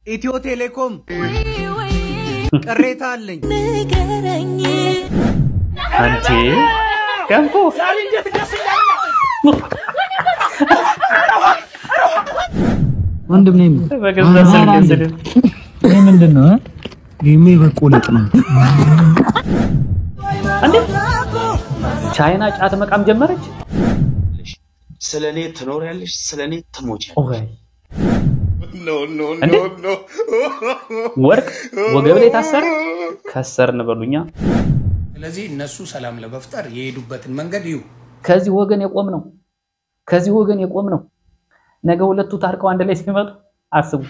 ኢትዮ ቴሌኮም ቅሬታ አለኝ። አንቺ ገንፎ ወንድም ነኝ። በገዛ ስልክ ስድብ ይህ ምንድን ነው? ይሄማ የበቆለጥ ነው። እንዴ ቻይና ጫት መቃም ጀመረች። ስለ እኔ ትኖሪያለሽ፣ ስለ እኔ ትሞቻለሽ። ኦይ እንዴ ወርቅ ወገብ ላይ ታሰረ ከሰርን በሉኛ። ስለዚህ እነሱ ሰላም ለመፍጠር የሄዱበትን መንገድ ይዩ። ከዚህ ወገን የቆም ነው ከዚህ ወገን የቆም ነው። ነገ ሁለቱ ታርቀው አንድ ላይ ሲመጡ አስቡ።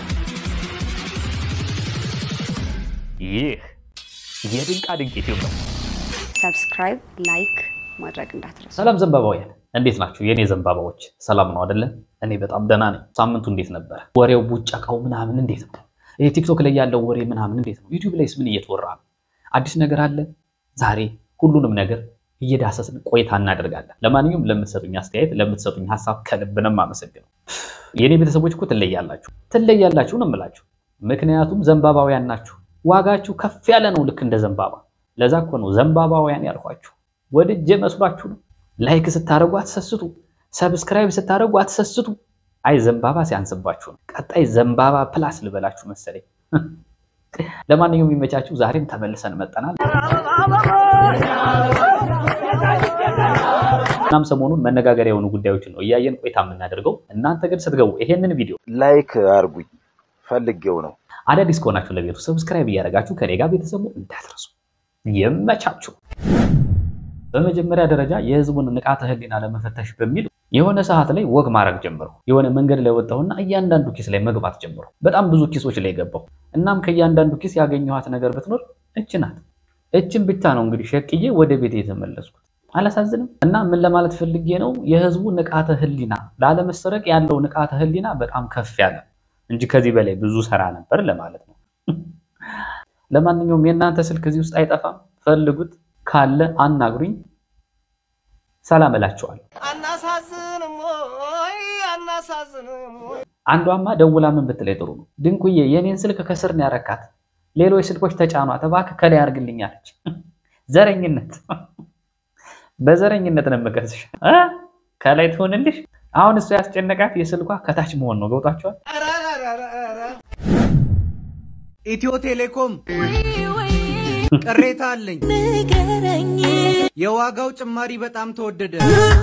ይህ የድንቃ ድንቅ ኢትዮጵያ ሰብስክራይብ፣ ላይክ ማድረግ እንዳትረሱ። ሰላም ዘንባባውያን እንዴት ናችሁ? የእኔ ዘንባባዎች ሰላም ነው አይደለ? እኔ በጣም ደህና ነኝ። ሳምንቱ እንዴት ነበረ? ወሬው ቡጨቃው ምናምን እንዴት ነው? ይሄ ቲክቶክ ላይ ያለው ወሬ ምናምን እንዴት ነው? ዩቲዩብ ላይስ ምን እየተወራ ነው? አዲስ ነገር አለ? ዛሬ ሁሉንም ነገር እየዳሰስን ቆይታ እናደርጋለን። ለማንኛውም ለምትሰጡኝ አስተያየት፣ ለምትሰጡኝ ሀሳብ ከልብ ነው የማመሰግነው። የእኔ ቤተሰቦች እኮ ትለያላችሁ፣ ትለያላችሁ ነው የምላችሁ። ምክንያቱም ዘንባባውያን ናችሁ። ዋጋችሁ ከፍ ያለ ነው፣ ልክ እንደ ዘንባባ። ለዛ እኮ ነው ዘንባባውያን ያልኳችሁ። ወድጄ መስሏችሁ ነው። ላይክ ስታደርጉ አትሰስቱ፣ ሰብስክራይብ ስታደርጉ አትሰስቱ። አይ ዘንባባ ሲያንስባችሁ ነው። ቀጣይ ዘንባባ ፕላስ ልበላችሁ መሰለኝ። ለማንኛውም የሚመቻችሁ ዛሬም ተመልሰን መጠናል። እናም ሰሞኑን መነጋገሪያ የሆኑ ጉዳዮችን ነው እያየን ቆይታ የምናደርገው። እናንተ ግን ስትገቡ ይሄንን ቪዲዮ ላይክ አርጉኝ ፈልጌው ነው። አዳዲስ ከሆናችሁ ለቤቱ ሰብስክራይብ እያደረጋችሁ ከኔ ጋር ቤተሰቡ እንዳትረሱ። ይመቻችሁ። በመጀመሪያ ደረጃ የህዝቡን ንቃተ ህሊና ለመፈተሽ በሚል የሆነ ሰዓት ላይ ወግ ማድረግ ጀምሩ። የሆነ መንገድ ላይ ወጣሁና እያንዳንዱ ኪስ ላይ መግባት ጀምሩ። በጣም ብዙ ኪሶች ላይ ገባሁ። እናም ከእያንዳንዱ ኪስ ያገኘኋት ነገር ብትኖር እች ናት። እችን ብቻ ነው እንግዲህ ሸቅዬ ወደ ቤት የተመለስኩት። አላሳዝንም? እና ምን ለማለት ፈልጌ ነው፣ የህዝቡ ንቃተ ህሊና ላለመሰረቅ ያለው ንቃተ ህሊና በጣም ከፍ ያለ እንጂ ከዚህ በላይ ብዙ ሰራ ነበር ለማለት ነው። ለማንኛውም የእናንተ ስልክ እዚህ ውስጥ አይጠፋም፣ ፈልጉት፣ ካለ አናግሩኝ፣ ሰላም እላችኋለሁ። አናሳዝንም ወይ አናሳዝንም ወይ? አንዷማ ደውላ ምን ብትለኝ ጥሩ ነው፣ ድንቁዬ የኔን ስልክ ከስር ነው ያረካት፣ ሌሎች ስልኮች ተጫኗት እባክህ ከላይ አድርግልኝ አለች። ዘረኝነት በዘረኝነት ነው የምከስሽ እ ከላይ ትሆንልሽ። አሁን እሱ ያስጨነቃት የስልኳ ከታች መሆን ነው። ገብቷቸዋል። ኧረ ኧረ ኧረ ኧረ። ኢትዮ ቴሌኮም ቅሬታ አለኝ። የዋጋው ጭማሪ በጣም ተወደደ።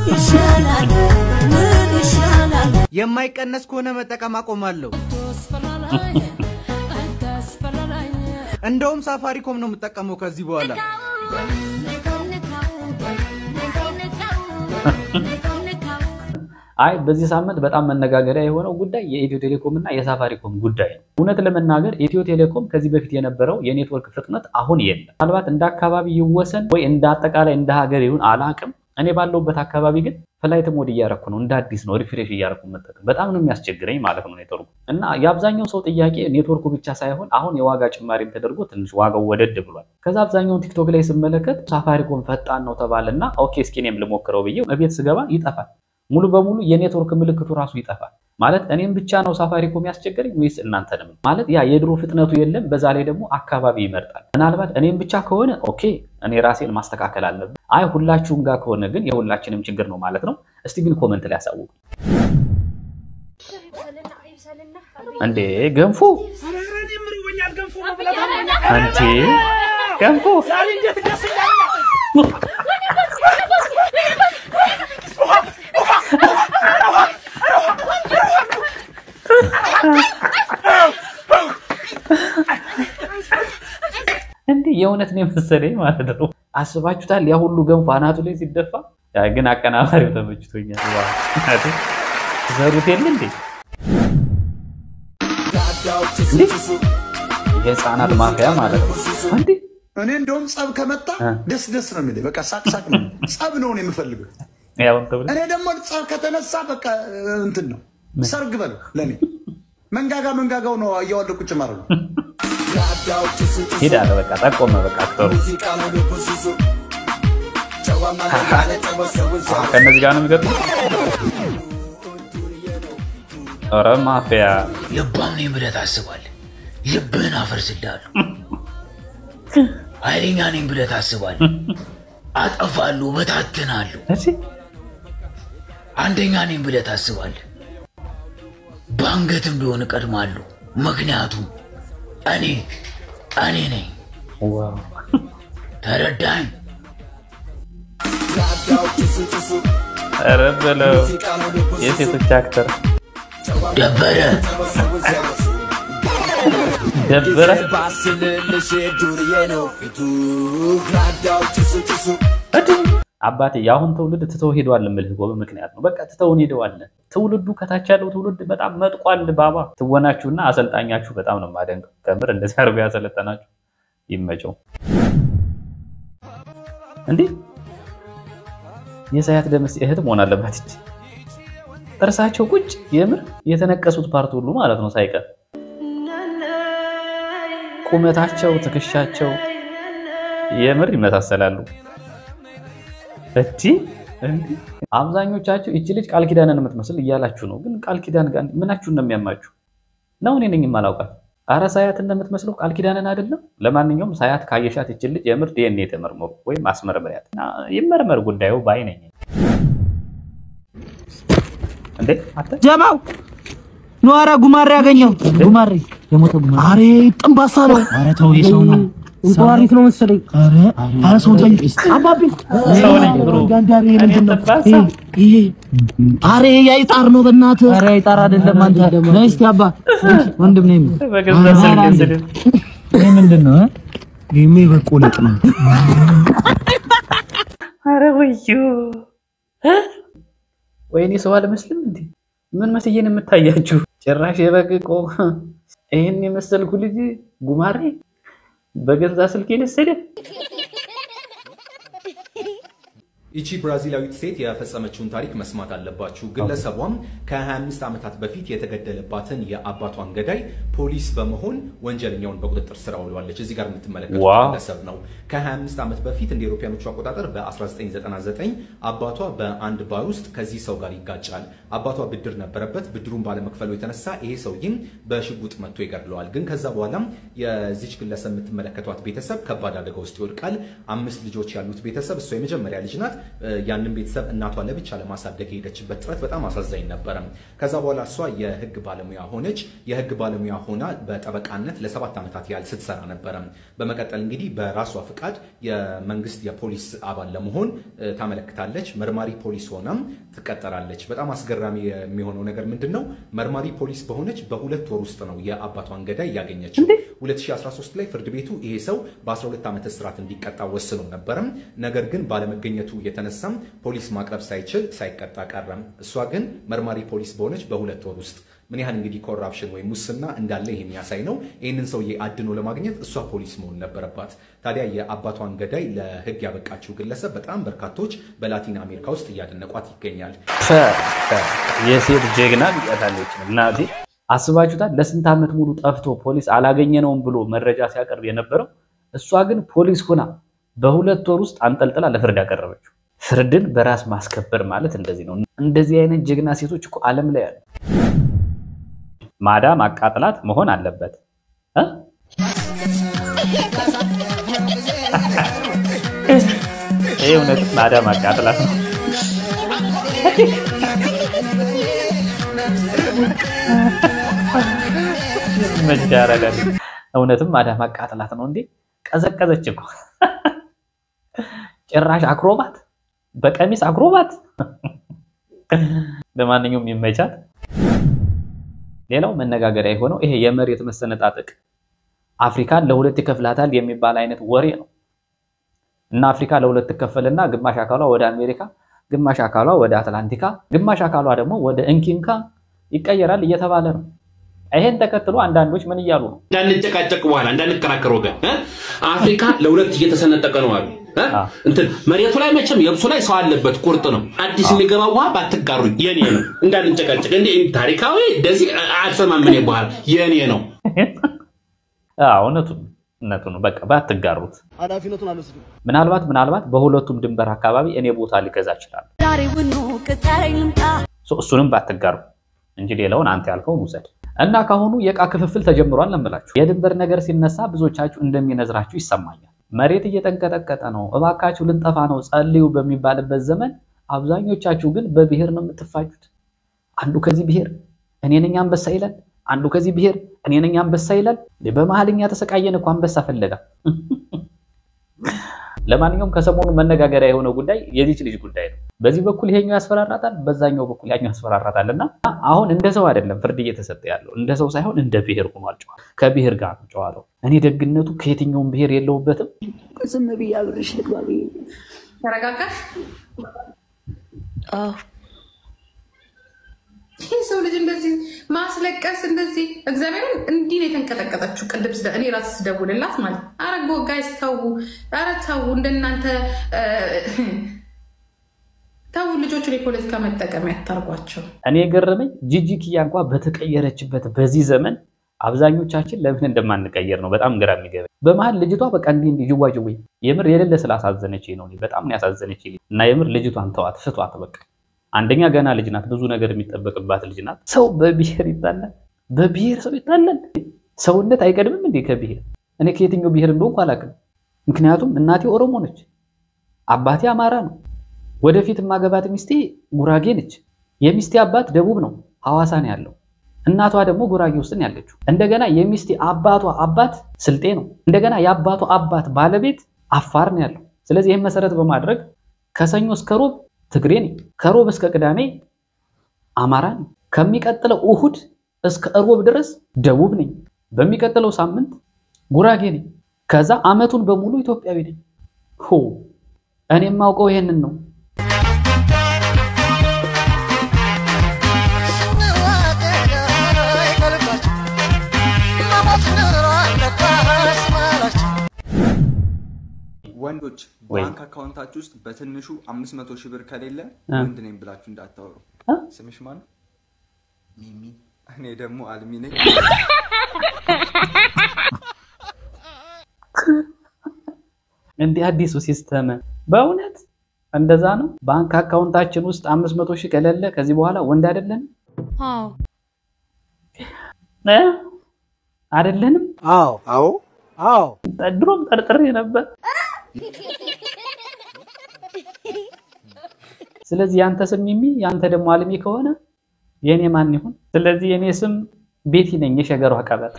የማይቀነስ ከሆነ መጠቀም አቆማለሁ። እንደውም ሳፋሪኮም ነው የምጠቀመው ከዚህ በኋላ። አይ በዚህ ሳምንት በጣም መነጋገሪያ የሆነው ጉዳይ የኢትዮ ቴሌኮም እና የሳፋሪኮም ጉዳይ ነው። እውነት ለመናገር ኢትዮ ቴሌኮም ከዚህ በፊት የነበረው የኔትወርክ ፍጥነት አሁን የለም። ምናልባት እንደ አካባቢ ይወሰን ወይ እንደ አጠቃላይ እንደ ሀገር ይሁን አላቅም። እኔ ባለሁበት አካባቢ ግን ፍላይት ሞድ እያረኩ ነው፣ እንደ አዲስ ነው ሪፍሬሽ እያረኩ መጠቀም በጣም ነው የሚያስቸግረኝ ማለት ነው ኔትወርኩ። እና የአብዛኛው ሰው ጥያቄ ኔትወርኩ ብቻ ሳይሆን አሁን የዋጋ ጭማሪም ተደርጎ ትንሽ ዋጋው ወደድ ብሏል። ከዛ አብዛኛውን ቲክቶክ ላይ ስመለከት ሳፋሪኮም ፈጣን ነው ተባለና ኦኬ እስኪ እኔም ልሞክረው ብዬ እቤት ስገባ ይጠፋል። ሙሉ በሙሉ የኔትወርክ ምልክቱ ራሱ ይጠፋል። ማለት እኔም ብቻ ነው ሳፋሪኮም ያስቸገረኝ ወይስ እናንተንም? ማለት ያ የድሮ ፍጥነቱ የለም። በዛ ላይ ደግሞ አካባቢ ይመርጣል። ምናልባት እኔም ብቻ ከሆነ ኦኬ እኔ ራሴን ማስተካከል አለብን። አይ ሁላችሁም ጋር ከሆነ ግን የሁላችንም ችግር ነው ማለት ነው። እስቲ ግን ኮመንት ላይ ያሳውቁ። እንዴ ገንፎ አንቺ ገንፎ እንዴ የእውነት ነው የመሰለኝ ማለት ነው። አስባችሁታል? ያ ሁሉ ገንፎ አናቱ ላይ ሲደፋ። ያ ግን አቀናባሪው ተመችቶኛል። ዋው ዘሩት የለ እንዴ እንዴ የህፃናት ማፍያ ማለት ነው እንዴ እኔ እንደውም ጸብ ከመጣ ደስ ደስ ነው የሚለኝ። በቃ ሳቅ ሳቅ ነው። ጸብ ነው እኔ የምፈልገው። ያውን ተብለ እኔ ደግሞ ጸብ ከተነሳ በቃ እንትን ነው ሰርግ በለው ለእኔ መንጋጋ መንጋጋው ነው እያዋለ ቁጭ ማድረግ ነው። ሂድ አለ በቃ ጠቆመ በቃ አክተሩ ከእነዚህ ጋር ነው የሚገጥመው ኧረ ማፊያ ልባም ነኝ ብለህ ታስባለህ። ልብህን አፈርስልሃለሁ። ኃይለኛ ነኝ ብለህ ታስባለህ። አጠፋለሁ፣ በታትናለሁ። እሺ አንደኛ ነኝ ብለህ ታስባለህ። በአንገትም ቢሆን እቀድማለሁ። ምክንያቱም እኔ እኔ ነኝ። ዋው ተረዳኝ? ኧረ በለው የሴቶች አክተር ደበረ ደበረ አባቴ የአሁን ትውልድ ትተው ሄደዋል የምልህ እኮ በምክንያት ነው። በቃ ትተውን ሄደዋል። ትውልዱ ከታች ያለው ትውልድ በጣም መጥቋል። ባባ ትወናችሁና አሰልጣኛችሁ በጣም ነው የማደንቀው። ከምር እንደዚህ አርጎ ያሰለጠናችሁ ይመቸው። እንዴ የሳያት ደምስ እህት መሆን አለባት እንጂ ጥርሳቸው ቁጭ የምር የተነቀሱት ፓርት ሁሉ ማለት ነው ሳይቀር ቁመታቸው፣ ትከሻቸው የምር ይመሳሰላሉ። እቲ አብዛኞቻችሁ እቺ ልጅ ቃል ኪዳንን የምትመስል እያላችሁ ነው። ግን ቃል ኪዳን ጋር ምናችሁን ነው የሚያማችሁ? ነው እኔ ነኝ የማላውቃት። አረ ሳያት እንደምትመስለው ቃል ኪዳንን አይደለም። ለማንኛውም ሳያት ካየሻት እቺ ልጅ የምር ዲኤንኤ ተመርምሩ ወይም አስመርምሪያት እና ይመርመር ጉዳዩ ባይ ነኝ። እንዴ አተ ጀማው ኑ፣ ኧረ ጉማሬ ያገኘው ጉማሬ የሞተ ጉማሬ። አሬ ጥንባሳ ነው። አረ ተው የሰው ነው እንቁራሪት ነው መሰለኝ። አረ አረ ሰው ጠይቅ አባቢ ሰው ነኝ ብሮ ጋንዳሪ ምንድን ነው ጥንባሳ? ይሄ ይሄ አሬ ያይጣር ነው በእናትህ። አረ ያይጣር አይደለም አንተ ነይ እስቲ አባ ወንድም ነኝ በገዛ ስልክ ስድብ ይሄ ምንድን ነው? ይሄማ የበቆለጥ ነው። አረ ወዮ ወይኔ ሰው አልመስልም እንዴ? ምን መስዬን የምታያችሁ? ጭራሽ የበግ ቆ ይህን የመሰልኩ ልጅ ጉማሬ በገዛ ስልክ ልስድ ይቺ ብራዚላዊት ሴት የፈጸመችውን ታሪክ መስማት አለባችሁ። ግለሰቧም ከ25 ዓመታት በፊት የተገደለባትን የአባቷን ገዳይ ፖሊስ በመሆን ወንጀለኛውን በቁጥጥር ስር አውለዋለች። እዚህ ጋር የምትመለከቱት ዋው። ግለሰብ ነው። ከ25 ዓመት በፊት እንደ አውሮፓውያኖቹ አቆጣጠር በ1999 አባቷ በአንድ ባር ውስጥ ከዚህ ሰው ጋር ይጋጫል። አባቷ ብድር ነበረበት። ብድሩን ባለመክፈሉ የተነሳ ይሄ ሰውዬም በሽጉጥ መጥቶ ይገድለዋል። ግን ከዛ በኋላም የዚች ግለሰብ የምትመለከቷት ቤተሰብ ከባድ አደጋ ውስጥ ይወድቃል። አምስት ልጆች ያሉት ቤተሰብ፣ እሷ የመጀመሪያ ልጅ ናት። ያንን ቤተሰብ እናቷ ለብቻ ለማሳደግ የሄደችበት ጥረት በጣም አሳዛኝ ነበረ። ከዛ በኋላ እሷ የህግ ባለሙያ ሆነች። የህግ ባለሙያ ሆና በጠበቃነት ለሰባት ዓመታት ያህል ስትሰራ ነበረ። በመቀጠል እንግዲህ በራሷ ፍቃድ የመንግስት የፖሊስ አባል ለመሆን እ፣ ታመለክታለች። መርማሪ ፖሊስ ሆናም ትቀጠራለች። በጣም አስገራሚ የሚሆነው ነገር ምንድን ነው? መርማሪ ፖሊስ በሆነች በሁለት ወር ውስጥ ነው የአባቷን ገዳይ ያገኘችው። 2013 ላይ ፍርድ ቤቱ ይሄ ሰው በ12 ዓመት እስራት እንዲቀጣ ወስኖ ነበረም። ነገር ግን ባለመገኘቱ የተነሳም ፖሊስ ማቅረብ ሳይችል ሳይቀጣ ቀረም። እሷ ግን መርማሪ ፖሊስ በሆነች በሁለት ወር ውስጥ ምን ያህል እንግዲህ ኮራፕሽን ወይም ሙስና እንዳለ ይሄ የሚያሳይ ነው። ይህንን ሰውዬ አድኖ ለማግኘት እሷ ፖሊስ መሆን ነበረባት። ታዲያ የአባቷን ገዳይ ለህግ ያበቃችው ግለሰብ በጣም በርካቶች በላቲን አሜሪካ ውስጥ እያደነቋት ይገኛል። የሴት ጀግና ሊቀታለች እናቴ አስባችሁታል? ለስንት ዓመት ሙሉ ጠፍቶ ፖሊስ አላገኘነውም ብሎ መረጃ ሲያቀርብ የነበረው እሷ ግን ፖሊስ ሆና በሁለት ወር ውስጥ አንጠልጥላ ለፍርድ ያቀረበችው። ፍርድን በራስ ማስከበር ማለት እንደዚህ ነው። እንደዚህ አይነት ጀግና ሴቶች እኮ ዓለም ላይ አሉ። ማዳም አቃጥላት መሆን አለበት እ? ይህ እውነት ማዳም አቃጥላት ነው። መጃረዳል እውነትም ማዳም አቃጥላት ነው እንዴ? ቀዘቀዘች እኮ ጭራሽ አክሮባት በቀሚስ አክሮባት። ለማንኛውም ይመቻት። ሌላው መነጋገሪያ የሆነው ይሄ የመሬት መሰነጣጠቅ አፍሪካን ለሁለት ይከፍላታል የሚባል አይነት ወሬ ነው እና አፍሪካ ለሁለት ትከፈልና ግማሽ አካሏ ወደ አሜሪካ፣ ግማሽ አካሏ ወደ አትላንቲካ፣ ግማሽ አካሏ ደግሞ ወደ እንኪንካ ይቀየራል እየተባለ ነው። ይሄን ተከትሎ አንዳንዶች ምን እያሉ ነው? እንዳንጨቃጨቅ በኋላ እንዳንከራከር ወገን እ? አፍሪካ ለሁለት እየተሰነጠቀ ነው አሉ እ? እንትን መሬቱ ላይ መቼም የብሱ ላይ ሰው አለበት ቁርጥ ነው። አዲስ የሚገባ ውሃ ባትጋሩኝ የኔ ነው። እንዳንጨቃጨቅ እንደ ታሪካዊ እንደዚህ አልሰማም እኔ በኋላ የኔ ነው። አዎ እውነቱን እውነቱን ነው። በቃ ባትጋሩት። ኃላፊነቱን አልወስድም። ምናልባት ምናልባት በሁለቱም ድንበር አካባቢ እኔ ቦታ ሊገዛ ይችላል። ዛሬውኑ ቅጠረኝ ልምጣ እሱንም ባትጋሩ እንጂ ሌላውን አንተ ያልከውን ውሰድ እና ካሁኑ የዕቃ ክፍፍል ተጀምሯል ነው የምላችሁ። የድንበር ነገር ሲነሳ ብዙዎቻችሁ እንደሚነዝራችሁ ይሰማኛል። መሬት እየተንቀጠቀጠ ነው፣ እባካችሁ ልንጠፋ ነው ጸልዩ በሚባልበት ዘመን አብዛኞቻችሁ ግን በብሔር ነው የምትፋጁት። አንዱ ከዚህ ብሔር እኔ ነኝ አንበሳ ይላል፣ አንዱ ከዚህ ብሔር እኔ ነኝ አንበሳ ይላል። በመሀልኛ ተሰቃየን እኮ አንበሳ ፈለጋ። ለማንኛውም ከሰሞኑ መነጋገሪያ የሆነው ጉዳይ የዚች ልጅ ጉዳይ ነው። በዚህ በኩል ይሄኛው ያስፈራራታል፣ በዛኛው በኩል ያኛው ያስፈራራታል። እና አሁን እንደ ሰው አይደለም ፍርድ እየተሰጠ ያለው እንደ ሰው ሳይሆን እንደ ብሔር ሆኗል። ጨዋ ከብሔር ጋር ነው ጨዋታው። እኔ ደግነቱ ከየትኛውም ብሔር የለውበትም። ዝም ብዬ አብሬሽ ልግባ ብዬ ተረጋጋሽ? ይህ ሰው ልጅ እንደዚህ ማስለቀስ እንደዚህ እግዚአብሔርን እንዲህ ነው የተንቀጠቀጠችው። ቅድም ስደ እኔ ራስ ስደውልላት ማለት አረ ጋይስ ተዉ፣ አረ ተዉ፣ እንደናንተ ተዉ፣ ልጆቹን የፖለቲካ መጠቀሚያ ያታርጓቸው። እኔ የገረመኝ ጂጂ ኪያ እንኳ በተቀየረችበት በዚህ ዘመን አብዛኞቻችን ለምን እንደማንቀየር ነው በጣም ግራ የሚገባኝ። በመሀል ልጅቷ በቃ እንዲህ እንዲህ ጅዋጅዌ የምር የሌለ ስላሳዘነች ነው እኔ በጣም ነው ያሳዘነች። እና የምር ልጅቷን ተዋት፣ ፍቷት በቃ አንደኛ ገና ልጅ ናት፣ ብዙ ነገር የሚጠበቅባት ልጅ ናት። ሰው በብሔር ይጣላል፣ በብሔር ሰው ይጣላል። ሰውነት አይቀድምም እንዴ ከብሔር? እኔ ከየትኛው ብሔር እንደሆንኩ አላውቅም። ምክንያቱም እናቴ ኦሮሞ ነች፣ አባቴ አማራ ነው። ወደፊት የማገባት ሚስቴ ጉራጌ ነች። የሚስቴ አባት ደቡብ ነው፣ ሐዋሳ ነው ያለው። እናቷ ደግሞ ጉራጌ ውስጥ ነው ያለችው። እንደገና የሚስቴ አባቷ አባት ስልጤ ነው። እንደገና የአባቷ አባት ባለቤት አፋር ነው ያለው። ስለዚህ ይህን መሰረት በማድረግ ከሰኞ እስከ ሮብ ትግሬ ነኝ፣ ከሮብ እስከ ቅዳሜ አማራ ነኝ፣ ከሚቀጥለው እሁድ እስከ እሮብ ድረስ ደቡብ ነኝ፣ በሚቀጥለው ሳምንት ጉራጌ ነኝ፣ ከዛ አመቱን በሙሉ ኢትዮጵያዊ ነኝ። ሆ እኔ የማውቀው ይሄንን ነው። ወንዶች ባንክ አካውንታችሁ ውስጥ በትንሹ አምስት መቶ ሺህ ብር ከሌለ ወንድ ነኝ ብላችሁ እንዳታወሩ። ስምሽ ማን? ሚሚ። እኔ ደግሞ አልሚ ነኝ። እንዲህ አዲሱ ሲስተም በእውነት እንደዛ ነው። ባንክ አካውንታችን ውስጥ አምስት መቶ ሺህ ከሌለ ከዚህ በኋላ ወንድ አይደለንም አይደለንም። አዎ አዎ አዎ ድሮም ጠርጥሬ ነበር። ስለዚህ ያንተ ስም ሚሚ ያንተ ደግሞ አልሚ ከሆነ የኔ ማን ይሁን? ስለዚህ የኔ ስም ቤቲ ነኝ፣ የሸገሯ ቀበጥ።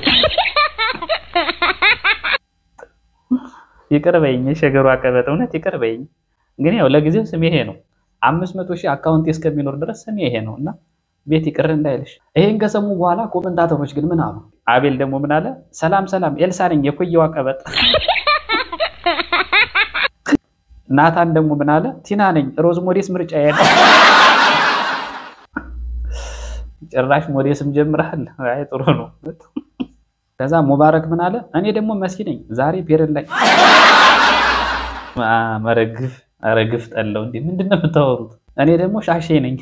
ይቅር በይኝ የሸገሯ ቀበጥ፣ እውነት ይቅር በይኝ። ግን ያው ለጊዜው ስም ይሄ ነው። አምስት መቶ ሺህ አካውንት እስከሚኖር ድረስ ስም ይሄ ነው እና ቤት ይቅር እንዳይልሽ። ይሄን ከሰሙ በኋላ ኮመንታተሮች ግን ምን አሉ? አቤል ደግሞ ምን አለ? ሰላም ሰላም፣ ኤልሳ ነኝ የኮየዋ ቀበጥ። ናታን ደግሞ ምን አለ? ቲና ነኝ ሮዝ ሞዴስ ምርጫ ያለ ጭራሽ ሞዴስም ጀምረሃል። አይ ጥሩ ነው። ከዛ ሙባረክ ምን አለ? እኔ ደግሞ መሲ ነኝ ዛሬ ፔሬድ ላይ መረግፍ አረግፍ ጠለው እንዴ! ምንድን ነው የምታወሩት? እኔ ደግሞ ሻሼ ነኝ።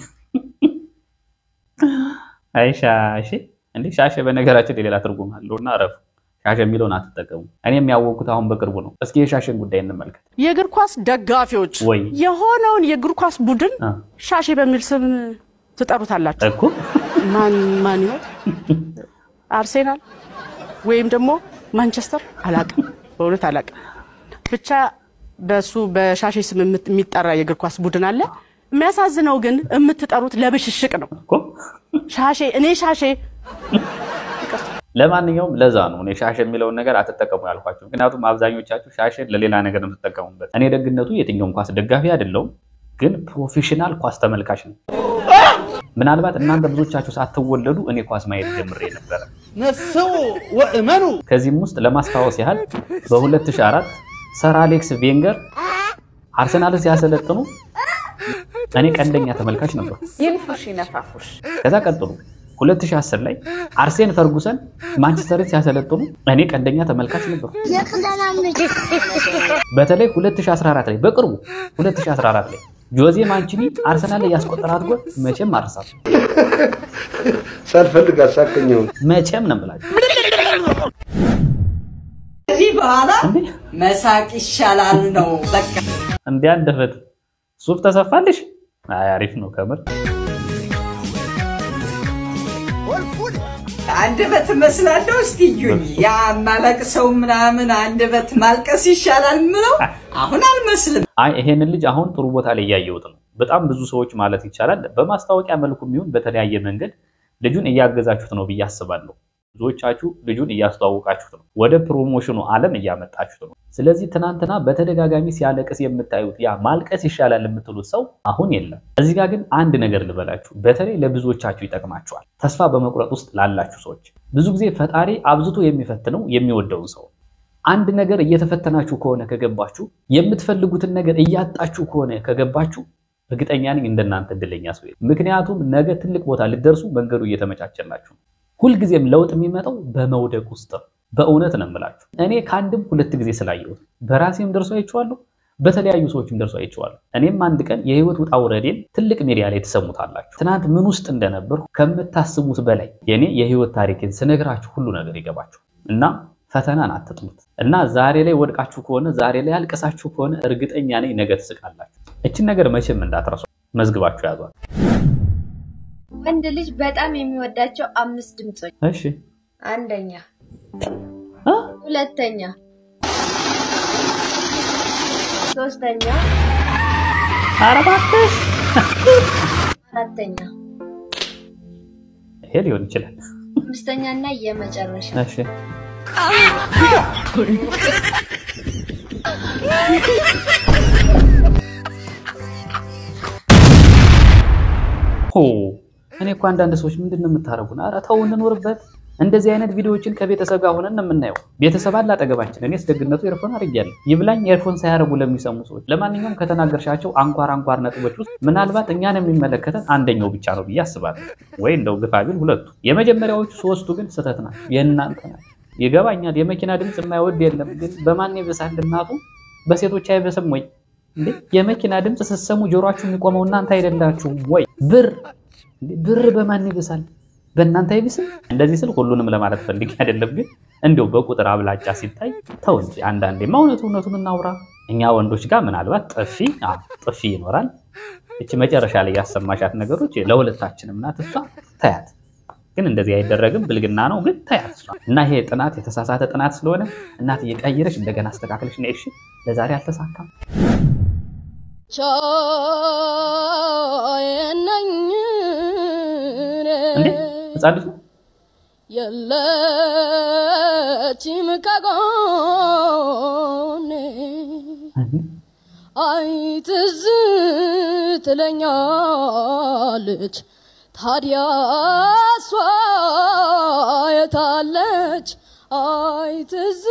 አይ ሻሼ እንዴ! ሻሼ በነገራችን ሌላ ትርጉም አለውና አረፉ። ሻሼ የሚለውን አትጠቀሙ። እኔም ያወቅኩት አሁን በቅርቡ ነው። እስኪ የሻሼን ጉዳይ እንመልከት። የእግር ኳስ ደጋፊዎች ወይ የሆነውን የእግር ኳስ ቡድን ሻሼ በሚል ስም ትጠሩታላችሁ እኮ ማን ማን ይሆን? አርሴናል ወይም ደግሞ ማንቸስተር አላቅም፣ በእውነት አላቅም። ብቻ በሱ በሻሼ ስም የሚጠራ የእግር ኳስ ቡድን አለ። የሚያሳዝነው ግን የምትጠሩት ለብሽሽቅ ነው። ሻሼ እኔ ሻሼ ለማንኛውም ለዛ ነው እኔ ሻሽ የሚለውን ነገር አትጠቀሙ ያልኳቸው። ምክንያቱም አብዛኞቻችሁ ሻሽን ለሌላ ነገር ነው የምትጠቀሙበት። እኔ ደግነቱ የትኛውም ኳስ ደጋፊ አይደለሁም፣ ግን ፕሮፌሽናል ኳስ ተመልካች ነው። ምናልባት እናንተ ብዙዎቻችሁ ሳትወለዱ እኔ ኳስ ማየት ጀምሬ ነበረ። ነፍሰው ወእመኑ ከዚህም ውስጥ ለማስታወስ ያህል በ2004 ሰር አሌክስ ቬንገር አርሰናልን ሲያሰለጥኑ እኔ ቀንደኛ ተመልካች ነበሩ። ይንፉሽ ይነፋፉሽ። ከዛ ቀጥሉ 2010 ላይ አርሴን ፈርጉሰን ማንቸስተርን ሲያሰለጥኑ እኔ ቀንደኛ ተመልካች ነበሩ። በተለይ 2014 ላይ በቅርቡ 2014 ላይ ጆዜ ማንቺኒ አርሰናል ላይ ያስቆጠራት ጎል መቼም አርሳት ሳልፈልግ አሳከኘው መቼም ነው የምላችሁ። ከዚህ በኋላ መሳቅ ይሻላል ነው በቃ። እንዴ አንደበት ሱፍ ተሰፋልሽ? አይ አሪፍ ነው ከምር። አንደበት እመስላለሁ። እስቲ እዩኝ። ያ ማለቅሰው ምናምን አንደበት ማልቀስ ይሻላል ምለው አሁን አልመስልም። አይ ይሄንን ልጅ አሁን ጥሩ ቦታ ላይ እያየሁት ነው። በጣም ብዙ ሰዎች ማለት ይቻላል በማስታወቂያ መልኩ የሚሆን በተለያየ መንገድ ልጁን እያገዛችሁት ነው ብዬ አስባለሁ። ብዙዎቻችሁ ልጁን እያስተዋወቃችሁት ነው፣ ወደ ፕሮሞሽኑ ዓለም እያመጣችሁት ነው። ስለዚህ ትናንትና በተደጋጋሚ ሲያለቅስ የምታዩት ያ ማልቀስ ይሻላል የምትሉት ሰው አሁን የለም። እዚህ ጋር ግን አንድ ነገር ልበላችሁ፣ በተለይ ለብዙዎቻችሁ ይጠቅማችኋል። ተስፋ በመቁረጥ ውስጥ ላላችሁ ሰዎች ብዙ ጊዜ ፈጣሪ አብዝቶ የሚፈትነው የሚወደውን ሰው አንድ ነገር እየተፈተናችሁ ከሆነ ከገባችሁ፣ የምትፈልጉትን ነገር እያጣችሁ ከሆነ ከገባችሁ እርግጠኛ ነኝ እንደናንተ እድለኛ ሰው የለም። ምክንያቱም ነገ ትልቅ ቦታ ልደርሱ መንገዱ እየተመቻቸላችሁ ነው። ሁልጊዜም ለውጥ የሚመጣው በመውደቅ ውስጥ ነው። በእውነት ነው የምላችሁ። እኔ ከአንድም ሁለት ጊዜ ስላየሁት በራሴም ደርሶ አይቼዋለሁ፣ በተለያዩ ሰዎችም ደርሶ አይቼዋለሁ። እኔም አንድ ቀን የህይወት ውጣ ውረዴን ትልቅ ሚዲያ ላይ ትሰሙታላችሁ። ትናንት ምን ውስጥ እንደነበርኩ ከምታስቡት በላይ የኔ የህይወት ታሪክን ስነግራችሁ ሁሉ ነገር ይገባችሁ እና ፈተናን አትጥሉት እና ዛሬ ላይ ወድቃችሁ ከሆነ ዛሬ ላይ አልቀሳችሁ ከሆነ እርግጠኛ ነኝ ነገ ትስቃላችሁ። እችን ነገር መቼም እንዳትረሱ መዝግባችሁ ያዟል። ወንድ ልጅ በጣም የሚወዳቸው አምስት ድምጾች። እሺ አንደኛ፣ ሁለተኛ፣ ሶስተኛ፣ ኧረ እባክሽ አራተኛ፣ ይሄ ሊሆን ይችላል። አምስተኛ እና የመጨረሻ እሺ ሆ እኔ እኮ አንዳንድ ሰዎች ምንድን ነው የምታደርጉን? ኧረ ተው እንኖርበት። እንደዚህ አይነት ቪዲዮዎችን ከቤተሰብ ጋር ሆነን ነው የምናየው። ቤተሰብ አለ አጠገባችን። እኔስ ደግነቱ ኤርፎን አድርጌያለሁ። ይብላኝ ኤርፎን ሳያደርጉ ለሚሰሙ ሰዎች። ለማንኛውም ከተናገርሻቸው አንኳር አንኳር ነጥቦች ውስጥ ምናልባት እኛን የሚመለከተን አንደኛው ብቻ ነው ብዬ አስባለሁ፣ ወይ እንደው ግፋ ቢል ሁለቱ። የመጀመሪያዎቹ ሶስቱ ግን ስህተት ናቸው፣ የእናንተ ናቸው። ይገባኛል። የመኪና ድምፅ የማይወድ የለም፣ ግን በማን ይብሳል? እናቱ በሴቶች አይበስም ወይ እንዴ? የመኪና ድምፅ ስትሰሙ ጆሮአችሁ የሚቆመው እናንተ አይደላችሁም ወይ? ብር ብር በማን ይብሳል? በእናንተ አይብስም? እንደዚህ ስል ሁሉንም ለማለት ፈልጌ አይደለም፣ ግን እንዲያው በቁጥር አብላጫ ሲታይ ተው እንጂ አንዳንዴማ እውነቱ እውነቱን እናውራ። እኛ ወንዶች ጋር ምናልባት ጥፊ አዎ ጥፊ ይኖራል። እቺ መጨረሻ ላይ ያሰማሻት ነገሮች ለሁለታችንም ናት። እሷ ታያት ግን እንደዚህ አይደረግም፣ ብልግና ነው። ግን ታያት እሷ እና ይሄ ጥናት የተሳሳተ ጥናት ስለሆነ እናት እየቀየረች እንደገና አስተካክለሽ ነው። እሺ ለዛሬ አልተሳካም። እንዴ ህፃን ልጅ ነው? የለችም ከጎኔ አይ ትዝ ትለኛለች ታዲያ እሷ የታለች? አይ ትዝ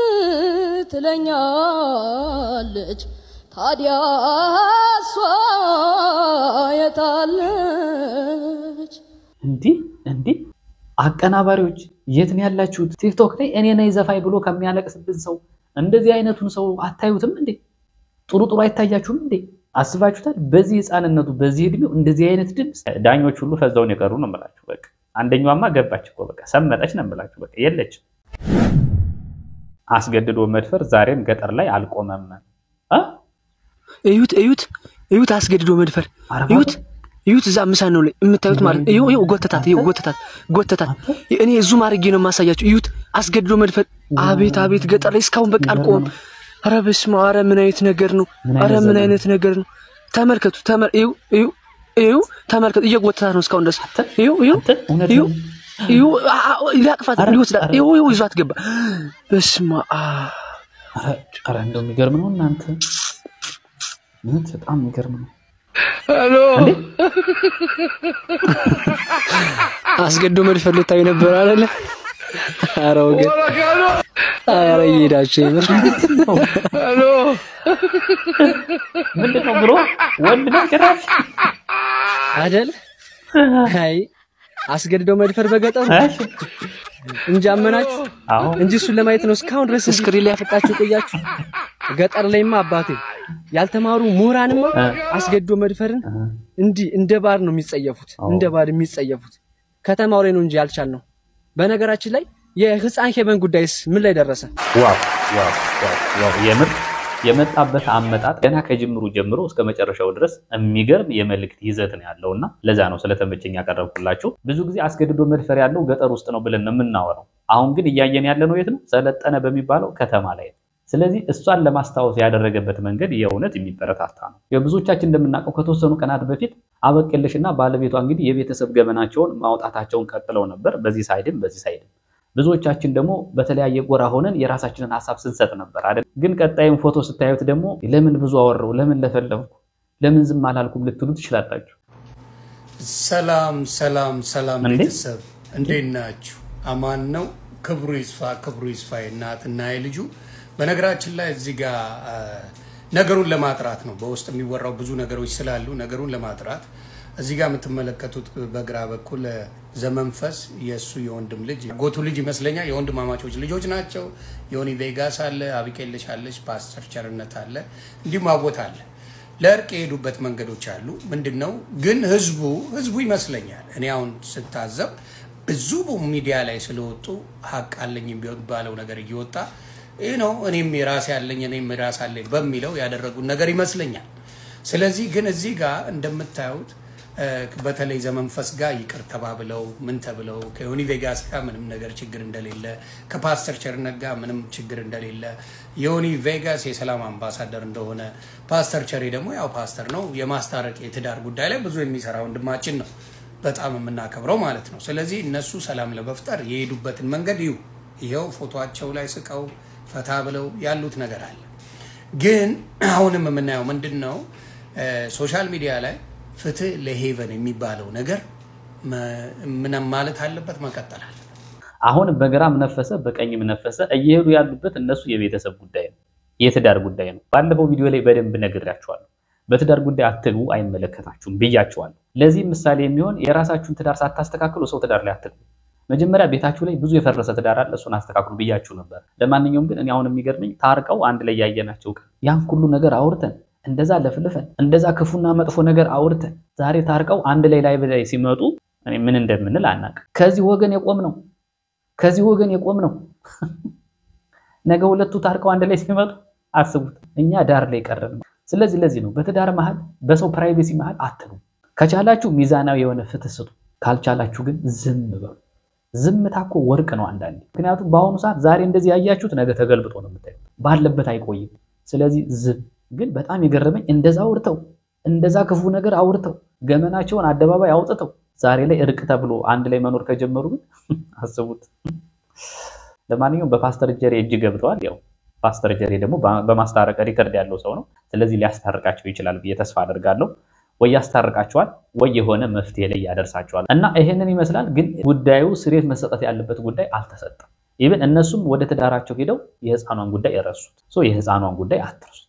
ትለኛለች ታዲያ እሷ የታለች? እንዲህ እንዲህ አቀናባሪዎች የት ነው ያላችሁት? ቲክቶክ ላይ እኔ ነኝ ዘፋኝ ብሎ ከሚያለቅስብን ሰው እንደዚህ አይነቱን ሰው አታዩትም እንዴ? ጥሩ ጥሩ አይታያችሁም እንዴ? አስባችሁታል? በዚህ ህፃንነቱ በዚህ እድሜው እንደዚህ አይነት ድምፅ ዳኞች ሁሉ ፈዛውን የቀሩ ነው የምላችሁ። በቃ አንደኛዋማ ገባች እኮ በቃ ሰመጠች ነው የምላችሁ። በቃ የለችም። አስገድዶ መድፈር ዛሬም ገጠር ላይ አልቆመም። አ? እዩት እዩት እዩት፣ አስገድዶ መድፈር እዩት እዩት፣ እዛ ምሳን ነው ላይ የምታዩት ማለት ነው። ይኸው ጎተታት፣ ይኸው ጎተታት፣ ጎተታት። እኔ ዙም አድርጌ ነው የማሳያችሁ። እዩት፣ አስገድዶ መድፈር። አቤት አቤት፣ ገጠር ላይ እስካሁን በቃ አልቆመም። ኧረ በስመ አብ! ኧረ ምን አይነት ነገር ነው? ኧረ ምን አይነት ነገር ነው? ተመልከቱ፣ ተመር እዩ እዩ እዩ፣ ተመልከቱ፣ እየጎተታት ነው እስካሁን ድረስ። እዩ እዩ እዩ እዩ፣ ሊያቅፋት ሊወስዳት፣ እዩ እዩ፣ ይዟት ገባ። በስመ አብ! ኧረ እንደው የሚገርም ነው እናንተ፣ እውነት በጣም የሚገርም ነው። ሄሎ አስገድዶ መድፈር ልታዩ ነበር አይደለ? ኧረ ወገን፣ ኧረ እየሄዳችሁ የምር ሄሎ ምንድን ነው ብሎ ወንድ ነው ጭራሽ አይደል? አይ አስገድዶ መድፈር በገጠሩ እንጂ አመናችሁ እንጂ እሱን ለማየት ነው እስካሁን ድረስ ስክሪን ላይ ያፈጣችሁ ቆያችሁ። ገጠር ላይማ አባቴ ያልተማሩ ምሁራንማ አስገድዶ መድፈርን እንዲህ እንደ ባር ነው የሚጸየፉት፣ እንደ ባር የሚጸየፉት። ከተማው ላይ ነው እንጂ ያልቻልነው። በነገራችን ላይ የህፃን ሄቨን ጉዳይስ ምን ላይ ደረሰ? ዋው ዋው ዋው ዋው! የምር የመጣበት አመጣጥ ገና ከጅምሩ ጀምሮ እስከ መጨረሻው ድረስ የሚገርም የመልእክት ይዘት ነው ያለው እና ለዛ ነው ስለተመቸኝ ያቀረብኩላችሁ። ብዙ ጊዜ አስገድዶ መድፈር ያለው ገጠር ውስጥ ነው ብለን ነው የምናወራው። አሁን ግን እያየን ያለ ነው የት ነው? ሰለጠነ በሚባለው ከተማ ላይ ነው። ስለዚህ እሷን ለማስታወስ ያደረገበት መንገድ የእውነት የሚበረታታ ነው። የብዙዎቻችን እንደምናውቀው ከተወሰኑ ቀናት በፊት አበቅልሽ እና ባለቤቷ እንግዲህ የቤተሰብ ገበናቸውን ማውጣታቸውን ቀጥለው ነበር። በዚህ ሳይድም በዚህ ሳይድም ብዙዎቻችን ደግሞ በተለያየ ጎራ ሆነን የራሳችንን ሀሳብ ስንሰጥ ነበር አይደል? ግን ቀጣይም ፎቶ ስታዩት ደግሞ ለምን ብዙ አወራው፣ ለምን ለፈለፍኩ፣ ለምን ዝም አላልኩም ልትሉ ትችላላችሁ። ሰላም ሰላም ሰላም እንዴ? ቤተሰብ እንዴት ናችሁ? አማን ነው። ክብሩ ይስፋ ክብሩ ይስፋ የእናትና የልጁ በነገራችን ላይ እዚህ ጋር አ፣ ነገሩን ለማጥራት ነው። በውስጥ የሚወራው ብዙ ነገሮች ስላሉ ነገሩን ለማጥራት እዚህ ጋር የምትመለከቱት በግራ በኩል አ፣ ዘመንፈስ የእሱ የወንድም ልጅ ጎቱ ልጅ ይመስለኛል። የወንድማማቾች ልጆች ናቸው። ዮኒ ቬጋስ አለ፣ አቢቄልሽ አለች፣ ፓስተር ቸርነት አለ፣ እንዲሁም አቦት አለ። ለእርቅ የሄዱበት መንገዶች አሉ። ምንድን ነው ግን ህዝቡ ህዝቡ ይመስለኛል እኔ አሁን ስታዘብ ብዙ ሚዲያ ላይ ስለወጡ ሀቅ አለኝ የሚባለው ነገር እየወጣ ይህ ነው እኔም የራሴ አለኝ እኔም የራስ አለኝ በሚለው ያደረጉን ነገር ይመስለኛል። ስለዚህ ግን እዚህ ጋር እንደምታዩት እ፣ በተለይ ዘመንፈስ ጋር ይቅር ተባብለው ምን ተብለው ከዮኒ ቬጋስ ጋር ምንም ነገር ችግር እንደሌለ ከፓስተር ቸርነት ጋር ምንም ችግር እንደሌለ ዮኒ ቬጋስ የሰላም አምባሳደር እንደሆነ ፓስተር ቸሬ ደግሞ ያው ፓስተር ነው የማስታረቅ የትዳር ጉዳይ ላይ ብዙ የሚሰራ ወንድማችን ነው በጣም የምናከብረው ማለት ነው። ስለዚህ እነሱ ሰላም ለመፍጠር የሄዱበትን መንገድ ይሁ ይኸው ፎቶቸው ላይ ስቀው ፈታ ብለው ያሉት ነገር አለ። ግን አሁንም የምናየው ምንድን ነው? ሶሻል ሚዲያ ላይ ፍትህ ለሄቨን የሚባለው ነገር መ- ምንም ማለት አለበት፣ መቀጠል አለ። አሁን በግራም ነፈሰ በቀኝም ነፈሰ እየሄዱ ያሉበት እነሱ የቤተሰብ ጉዳይ ነው፣ የትዳር ጉዳይ ነው። ባለፈው ቪዲዮ ላይ በደንብ ነግሬያቸዋለሁ። በትዳር ጉዳይ አትግቡ፣ አይመለከታችሁም ብያቸዋለሁ። ለዚህ ምሳሌ የሚሆን የራሳችሁን ትዳር ሳታስተካክሉ ሰው ትዳር ላይ አትግቡ። መጀመሪያ ቤታችሁ ላይ ብዙ የፈረሰ ትዳር አለ፣ እሱን አስተካክሉ ብያችሁ ነበር። ለማንኛውም ግን እኔ አሁን የሚገርመኝ ታርቀው አንድ ላይ ያየናቸው ቀን ያን ሁሉ ነገር አውርተን እንደዛ ለፍልፈን እንደዛ ክፉና መጥፎ ነገር አውርተን ዛሬ ታርቀው አንድ ላይ ላይ ላይ ሲመጡ እኔ ምን እንደምንል አናውቅም። ከዚህ ወገን የቆም ነው ከዚህ ወገን የቆም ነው። ነገ ሁለቱ ታርቀው አንድ ላይ ሲመጡ አስቡት፣ እኛ ዳር ላይ ቀረን። ስለዚህ ለዚህ ነው በትዳር መሀል በሰው ፕራይቬሲ መሀል አትሉ። ከቻላችሁ ሚዛናዊ የሆነ ፍትህ ስጡ፣ ካልቻላችሁ ግን ዝም በሉ። ዝምታ እኮ ወርቅ ነው አንዳንዴ። ምክንያቱም በአሁኑ ሰዓት ዛሬ እንደዚህ ያያችሁት ነገ ተገልብጦ ነው የምታዩት፣ ባለበት አይቆይም። ስለዚህ ዝም። ግን በጣም የገረመኝ እንደዛ አውርተው እንደዛ ክፉ ነገር አውርተው ገመናቸውን አደባባይ አውጥተው ዛሬ ላይ እርቅ ተብሎ አንድ ላይ መኖር ከጀመሩ ግን አስቡት። ለማንኛውም በፓስተር ጀሬ እጅ ገብተዋል። ያው ፓስተር ጀሬ ደግሞ በማስታረቅ ሪከርድ ያለው ሰው ነው። ስለዚህ ሊያስታርቃቸው ይችላል ብዬ ተስፋ አደርጋለሁ። ወይ ያስታርቃቸዋል ወይ የሆነ መፍትሄ ላይ ያደርሳቸዋል። እና ይሄንን ይመስላል። ግን ጉዳዩ ስሬት መሰጠት ያለበት ጉዳይ አልተሰጠም። ኢቨን እነሱም ወደ ትዳራቸው ሄደው የህፃኗን ጉዳይ የረሱት። ሶ የህፃኗን ጉዳይ አትርሱት።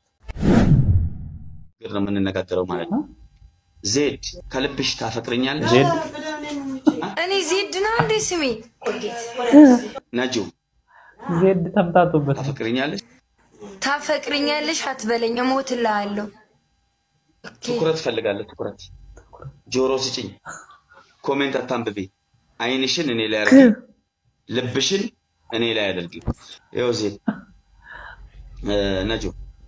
ግር ነው የምንነጋገረው ማለት ነው። ዜድ ከልብሽ ታፈቅርኛለሽ? ዜድ እኔ ዜድ ነው እንዴ ስሜ? ነጁ ዜድ ተምታቶበት ታፈቅርኛለሽ? ታፈቅርኛለሽ አትበለኝ፣ እሞትልሃለሁ። ትኩረት እፈልጋለሁ። ትኩረት ጆሮ ስጭኝ። ኮሜንት አታንብቤ። አይንሽን እኔ ላይ አድርጊ፣ ልብሽን እኔ ላይ አድርጊ። ይኸው ዜድ እ፣ ነጁ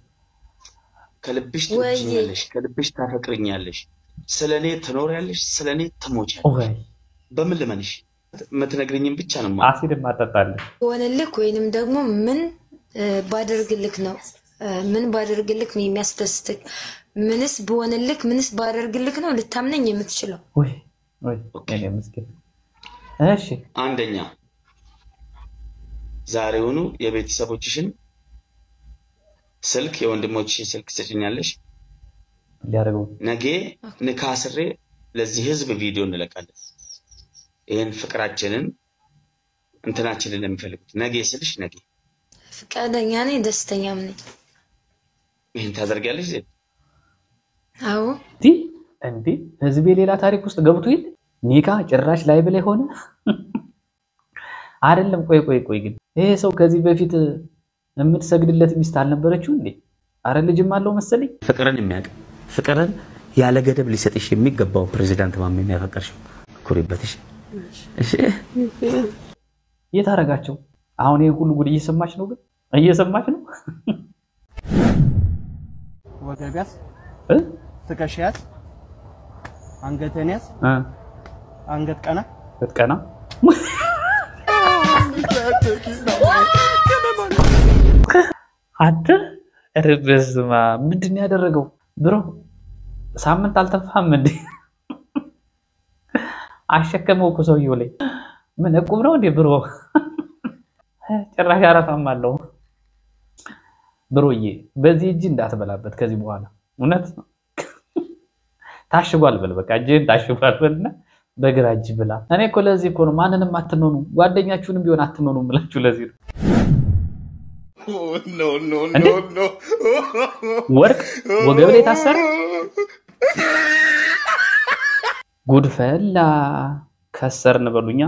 ከልብሽ ትወጂኛለሽ፣ ከልብሽ ታፈቅርኛለሽ፣ ስለ እኔ ትኖሪያለሽ፣ ስለ እኔ ትሞቻለሽ። በምን ልመንሽ? የምትነግርኝም ብቻ ነው የማውቀው። አሲድ ማጠጣለን ሆነልክ ወይንም ደግሞ ምን እ፣ ባደርግልክ ነው እ፣ ምን ባደርግልክ ነው የሚያስደስትክ? ምንስ ብሆንልክ ምንስ ባደርግልክ ነው ልታምነኝ የምትችለው? ወይ ወይ እኔ ምስኪን እሺ አንደኛ ዛሬውኑ የቤተሰቦችሽን ስልክ የወንድሞችሽን ስልክ ትሰጭኛለሽ። ሊያደርገው ነገ ንካስሬ ለዚህ ህዝብ ቪዲዮ እንለቃለን። ይህን ፍቅራችንን እንትናችንን የሚፈልጉት ነገ ስልሽ ነገ ፈቃደኛ ነኝ፣ ደስተኛም ነኝ። ይህን ታደርጊያለሽ ዜድ? አዎ እንዲ እንዲ ህዝቤ ሌላ ታሪክ ውስጥ ገብቶ ይል ኒካ ጭራሽ ላይ ብላይ ሆነ አይደለም። ቆይ ቆይ ቆይ ግን ይሄ ሰው ከዚህ በፊት የምትሰግድለት ሚስት አልነበረችው እንዴ? አረ ልጅም አለው መሰለኝ። ፍቅርን የሚያውቅ ፍቅርን ያለ ገደብ ሊሰጥሽ የሚገባው ፕሬዚዳንት ማሜ የሚያፈቀርሽው ኩሪበትሽ። እሺ የት አደረጋቸው? አሁን ይሄ ሁሉ ጉድ እየሰማች ነው፣ ግን እየሰማች ነው። ወገብ ያዝ፣ እ? ትከሻ ያዝ፣ አንገትን ያዝ፣ እ? አንገት ቀና ስትቀና አንተ ኧረ በስመ አብ ምንድን ነው ያደረገው ብሮ? ሳምንት አልተፋም እንዴ? አሸከመው እኮ ሰውየው ላይ ምን እቁብ ነው እንዴ ብሮ? ጭራሽ አረፋም አለው። ብሮዬ በዚህ እጅ እንዳትበላበት ከዚህ በኋላ እውነት ታሽጓል በል በቃ እጅህን ታሽጓል በልና በግራ እጅ ብላ። እኔ እኮ ለዚህ እኮ ነው ማንንም አትመኑ፣ ጓደኛችሁንም ቢሆን አትመኑ የምላችሁ ለዚህ ነው። እንዴ? ወርቅ ወገብ ላይ ታሰረ። ጉድፈላ ከሰርን በሉኛ።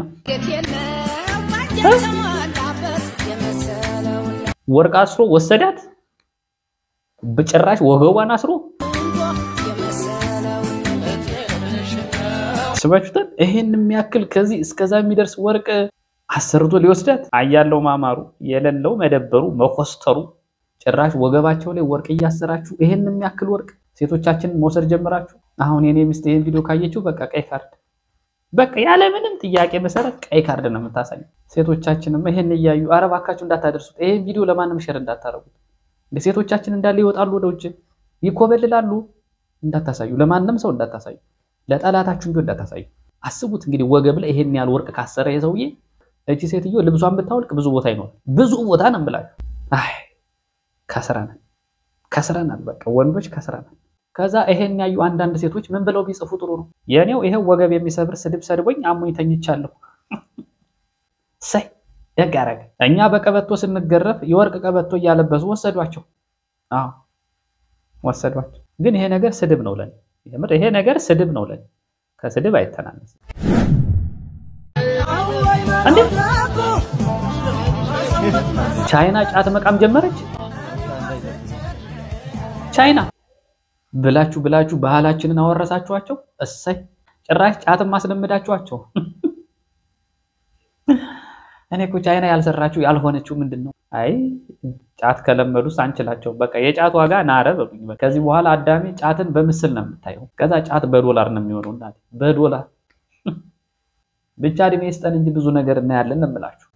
ወርቅ አስሮ ወሰዳት። በጭራሽ ወገቧን አስሮ አስባችሁታል? ይሄን የሚያክል ከዚህ እስከዛ የሚደርስ ወርቅ አሰርቶ ሊወስዳት አያለው ማማሩ የሌለው መደበሩ መኮስተሩ ጭራሽ ወገባቸው ላይ ወርቅ እያሰራችሁ ይሄን የሚያክል ወርቅ ሴቶቻችንን መውሰድ ጀምራችሁ። አሁን የኔ ሚስት ይሄን ቪዲዮ ካየችው በቃ ቀይ ካርድ በቃ ያለምንም ጥያቄ መሰረት ቀይ ካርድ ነው የምታሳየው። ሴቶቻችንም ይሄን እያዩ ኧረ እባካችሁ እንዳታደርሱት፣ ይሄን ቪዲዮ ለማንም ሸር እንዳታረጉት። እንደ ሴቶቻችን እንዳለ ይወጣሉ ወደ ውጭ ይኮበልላሉ። እንዳታሳዩ፣ ለማንም ሰው እንዳታሳዩ፣ ለጠላታችሁ ቢሆን እንዳታሳዩ። አስቡት እንግዲህ ወገብ ላይ ይሄን ያህል ወርቅ ካሰረ የሰውዬ እቺ ሴትዮ ልብሷን ብታወልቅ ብዙ ቦታ ይኖራል። ብዙ ቦታ ነው የምላችሁ። አይ ከስረናል፣ ከስረናል። በቃ ወንዶች ከስረናል። ከዛ ይሄን ያዩ አንዳንድ ሴቶች ምን ብለው ቢጽፉ ጥሩ ነው? የኔው ይሄው ወገብ የሚሰብር ስድብ ሰድቦኝ አሞኝ ተኝቻለሁ። ሰይ ደግ አደረገ። እኛ በቀበቶ ስንገረፍ የወርቅ ቀበቶ እያለበሱ ወሰዷቸው። አዎ ወሰዷቸው። ግን ይሄ ነገር ስድብ ነው ለኔ። የምር ይሄ ነገር ስድብ ነው ለኔ። ከስድብ አይተናነስም። እንዴ ቻይና ጫት መቃም ጀመረች። ቻይና ብላችሁ ብላችሁ ባህላችንን አወረሳችኋቸው። እሰይ ጭራሽ ጫትን ማስለመዳችኋቸው። እኔ እኮ ቻይና ያልሰራችሁ ያልሆነችው ምንድን ነው? አይ ጫት ከለመዱስ አንችላቸው። በቃ የጫት ዋጋ ናረ በሉኝ። በቃ ከዚህ በኋላ አዳሜ ጫትን በምስል ነው የምታየው። ከዛ ጫት በዶላር ነው የሚሆነው። እናቴ በዶላር ብቻ እድሜ ይስጠን እንጂ ብዙ ነገር እናያለን ነው የምላችሁ።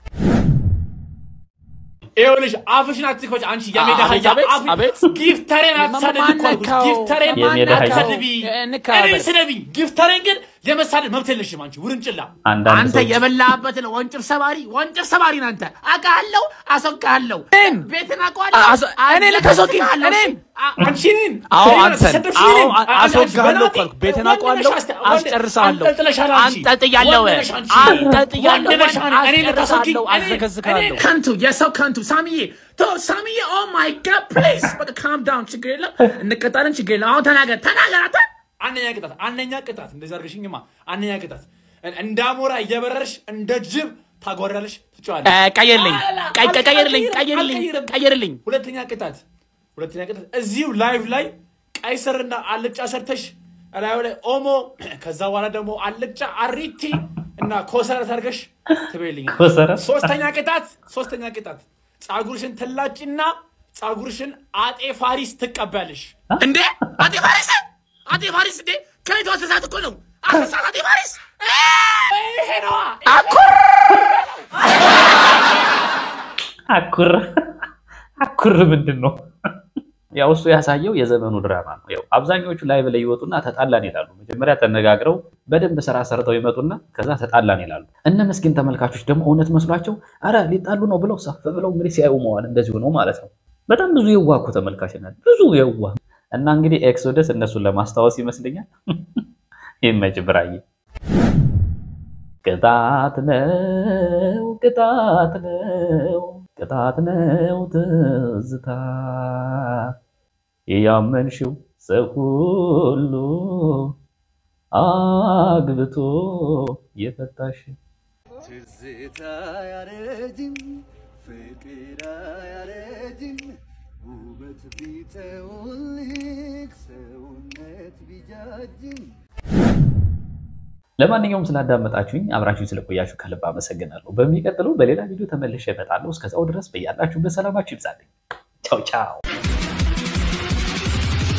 ይኸውልሽ አፍሽን አትክፈች አንቺ የሜዳ አቤት፣ አህያ። አቤት፣ አፍ- አቤት። ጊፍተሬን አትሳደቢ እኮ አልኩሽ። ማነካው? ጊፍተሬን የሜዳ አህያ። አትሳደቢ። እንካበል። እኔን ስደቢኝ። ጊፍተሬን ግን የመሳደብ መብት የለሽም አንቺ ውርንጭላ። አንዳንድ አንተ ሰዎች- የበላህበትን ወንጭፍ ሰባሪ ወንጭፍ ሰባሪ ነህ አንተ። አውቃለሁ፣ አስወቅሃለሁ። ቤትን አውቀዋለሁ። አስ- እኔ ልታስወቅኝ? እኔን? አንቺ እኔን አዎ እኔን አንተን ተሰደብሽ አዎ እኔን? አ- አስወግሃለሁ እኮ በናትህ አልኩህ። ቤትን ወንድ አውቀዋለሁ፣ ነሽ አስተ- ወንድ- አስጨርሳለሁ። አንጠልጥለሻል አንቺ። አንጠልጥያለሁ፣ ወንድ ነሽ አንቺ። አንጠልጥያለሁ፣ ወንድ ነሽ አንቺ። እኔን ልታስወቅኝ? አስጨርሳለሁ፣ እኔን- አዘገዝግሃለሁ። እኔን ከንቱ የሰው ከንቱ ሳሚዬ ተው ሳሚዬ ኦ ማይ ጋድ ፕሊዝ በቃ ካም ዳውን ችግር የለም እንቀጣለን ችግር የለም አሁን ተናገር ተናገር አንተ አንደኛ ቅጣት አንደኛ ቅጣት እንደዚህ አድርገሽኝማ አንደኛ ቅጣት እንደ አሞራ እየበረርሽ እንደ ጅብ ታጓራለሽ ትጫዋለሽ እ፣ ቀይርልኝ፣ ቀይ- ቀይ- ቀይርልኝ፣ ቀይርልኝ፣ አልቀይርም። ቀይርልኝ። ሁለተኛ ቅጣት ሁለተኛ ቅጣት እዚሁ ላይቭ ላይ ቀይ ስርና አልጫ ሰርተሽ እላዩ ላይ ኦሞ ከዛ በኋላ ደግሞ አልጫ አሪቲ እና ኮሰረት አድርገሽ ትበይልኝ ኮሰረት? ሶስተኛ ቅጣት ሶስተኛ ቅጣት ጸጉርሽን ትላጭና ጸጉርሽን አጤ ፋሪስ ትቀበያለሽ እንዴ አጤ ፋሪስ አጤ ፋሪስ እንዴ ከቤቱ አሰሳት እኮ ነው አሰሳት አጤ ፋሪስ ይሄ ነዋ አኩር አኩር አኩር ምንድን ነው? ያው እሱ ያሳየው የዘመኑ ድራማ ነው። ያው አብዛኞቹ ላይ ላይ ይወጡና ተጣላን ይላሉ። መጀመሪያ ተነጋግረው በደንብ ስራ ሰርተው ይመጡና ከዛ ተጣላን ይላሉ። እነ ምስኪን ተመልካቾች ደግሞ እውነት መስሏቸው አረ ሊጣሉ ነው ብለው ሰፍ ብለው እንግዲህ ሲያዩ መዋል እንደዚሁ ነው ማለት ነው። በጣም ብዙ የዋህ እኮ ተመልካች ናት፣ ብዙ የዋህ እና እንግዲህ ኤክሶደስ እነሱን ለማስታወስ ይመስለኛል። ይመች ብራዬ። ቅጣት ነው ቅጣት ነው ቅጣት ነው ትዝታ ያመንሽው ሰው ሁሉ አግብቶ የፈታሽ ትዝታ ያረጅም ፍቅር ያረጅም ውበት ቢጠውልቅ ሰውነት ቢጃጅም ለማንኛውም ስላዳመጣችሁኝ አብራችሁኝ ስለቆያችሁ ከልብ አመሰግናለሁ። በሚቀጥለው በሌላ ቪዲዮ ተመልሼ እመጣለሁ። እስከዛው ድረስ በያላችሁበት ሰላማችሁ ይብዛልኝ። ቻው ቻው።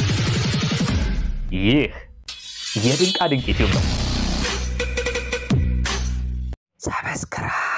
ይህ የድንቃ ድንቅ ዩቲዩብ ነው። ሰብስክራይብ